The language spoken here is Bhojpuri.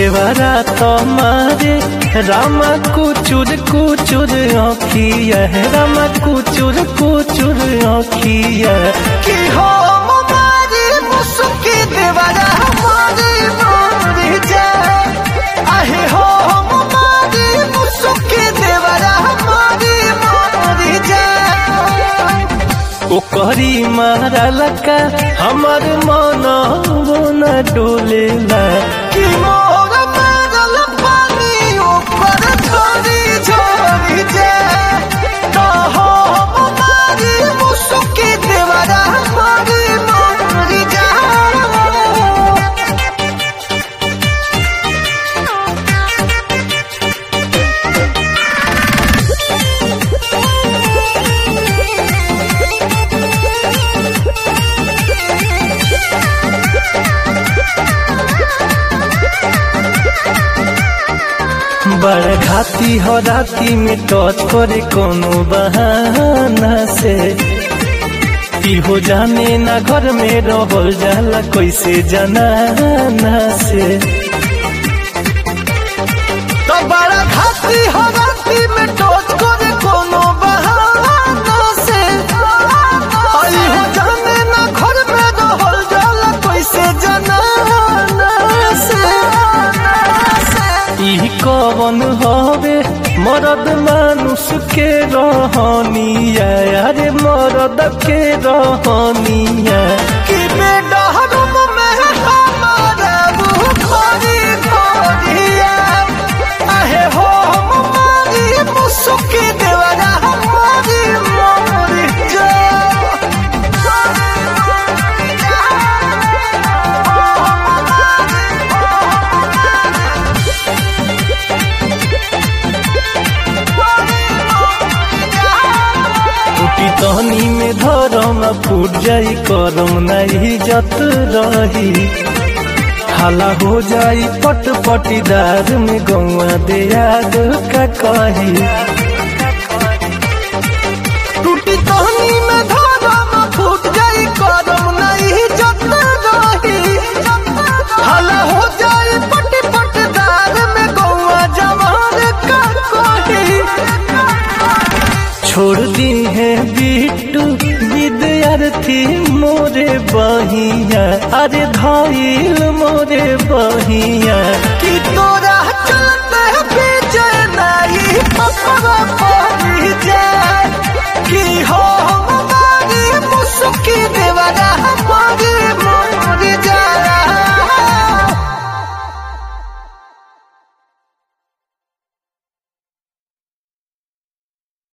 देवरा तुम्हारे रामा कुचुर कुचुर आँखिया रामा कुचुर कुचुर आँखिया कि हो हमारी मुसुकी देवरा हमारी मोरी जाए आहे हो हमारी मुसुकी देवरा हमारी मोरी जाए ओकरी मारा लका हमर मन न डोलेला कि मोर मारल पानी ऊपर छोड़ी छोड़ी जाए तो हो हमारी मुसुकी देवरा हमारी मोरी जाए बड़ घाती हो राती में टच करे कोनो बहाना से हो जाने ना घर में रहल जाला कैसे जनाना से तो बड़ा खाती हो राती में टोच करे कोनो बहाना से आई हो जाने ना घर में रहल जाला कैसे जनाना से ई कवन हवे मरद मानुष के रहनिया अरे मरद के रहनिया कि बेडहरुम में हमारा बुखारी खोरिया आहे हो हमारी मुसुकी देवरा हमारी मोरी टूटी तहनी में धरम फूट जाई करम नहीं जत रही हाला हो जाई पट पटीदार में गौआ दे याद का कही टूटी टहनी में धारम फूट जाई करम नहीं जत रही हला हो जाई पट पटदार में गौआ जवान का कोही छोड़ दी है बिट्टू विद्यार्थी मोरे बहिया अरे धाइल मोरे बहिया कि तोरा चलते बीच नहीं पकड़ पड़ी जाए कि हो हमारी मुस्की दे